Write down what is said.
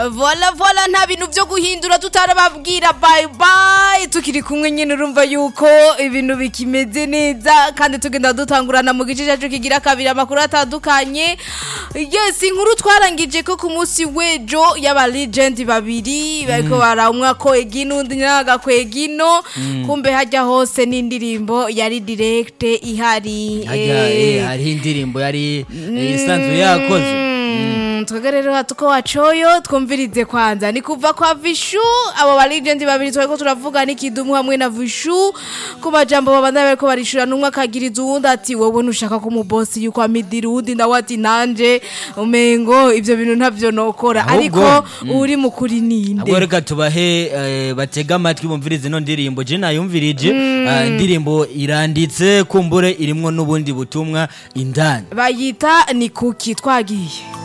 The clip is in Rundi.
vola vola nta bintu byo guhindura tutarababwira bye bye tukiri kumwe nyine urumva yuko ibintu bikimeze neza kandi tugenda dutangurana mu gice cyacu kigira kabiri amakuru atandukanye yes inkuru twarangije ko ku munsi w'ejo y'aba legend babiri bariko baramwa kwega ino undi nagakwega ino kumbe hajya hose n'indirimbo yari direct ihari hajya eh. eh, hariho indirimbo yari eh, isanzwe yakoze Mm, twebwe rero hatuko wacoyo twumvirize kwanza ni kuva kwa vishu abo ba legend babiri twariko turavuga n'ikidumu hamwe na vishu ku majambo babandanya bariko barishura n'umwe akagiriza uwundi ati wowe ntushaka ko umubosi yuko amidira uwundi nawe ati nanje umengo ivyo bintu ntavyo nokora Ahubwo, ariko uri mukuri ninde ahubwo reka tubahe eh, batega amatwi bumvirize ino ndirimbo je nayumvirije eh, indirimbo iranditse kumbure irimwo n'ubundi butumwa indani bayita ni kuki twagiye